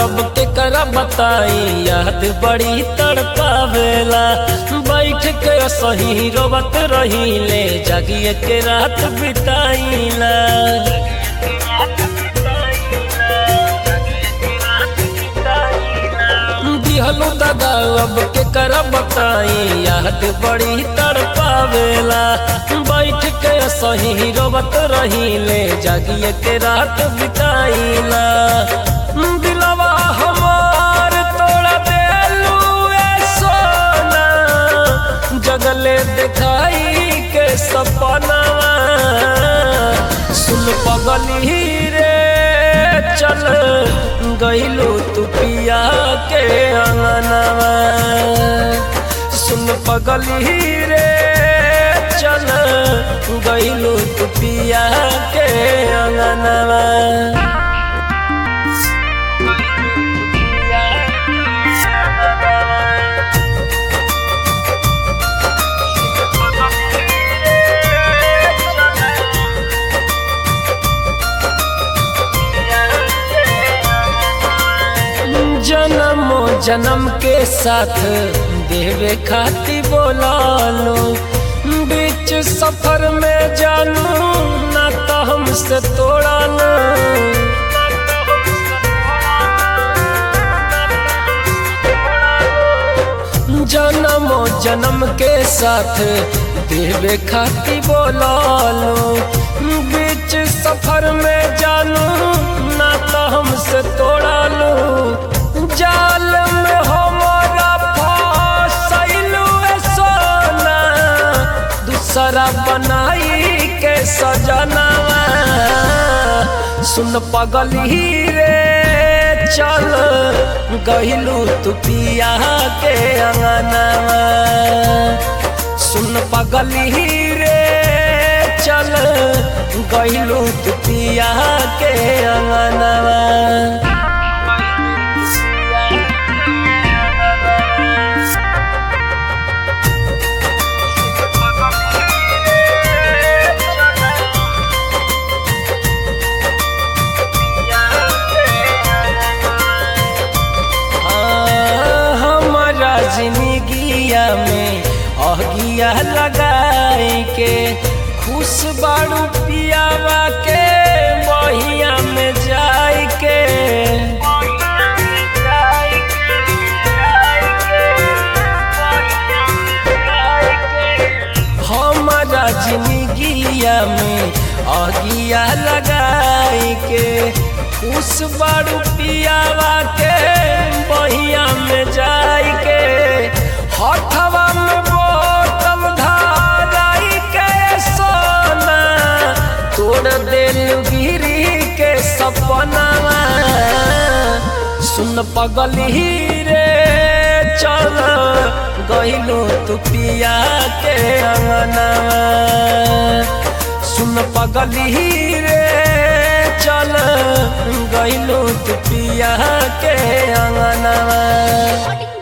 अब केकरा बताई याद बड़ी तड़पावेला बैठ के सही रोबत रही ले जागिए के रात बिताईला दिहलू दादा अब केकरा बताई याद बड़ी तड़पावेला बैठ के सही रोबत रही ले जागिए के रात बिताईला दिलवा हमार तोड़ा देलू ए सोना जगले दिखाई के सपनावा सुन पगली रे चल गईलू तू पिया के अंगनवा सुन पगली रे चल गईलू तू पिया के अंगनवा जन्मो जन्म के साथ देवे खाती बोला लो बीच सफर में जानू ना तो हमसे तोड़ा लो जन्मो जन्म के साथ देवे खाती बोला लो बीच सफर में जानू ना तो हमसे तोड़ा लो जाल में हमारा फसैलू सोना दूसरा बनाई के सजनवा सुन पगली रे चल गहिलू तू पिया के अंगनवा सुन पगली रे चल गहिलू तू पिया के अंगनवा हमारा जिंदगिया में अगिया लगाई के खुश बाड़ू पियावा के बहिया में जाई के हमारा जिंदगिया में अगिया लगाई के खुश बाड़ू पियावा के बहिया में जाई के हथवा में बोतल धाराई के सोना तोड़ दिल गिरी के सपनावा सुन पगली रे चल गइलो तू पिया के अंगनवा सुन पगली रे चल गइलो तू पिया के अंगनवा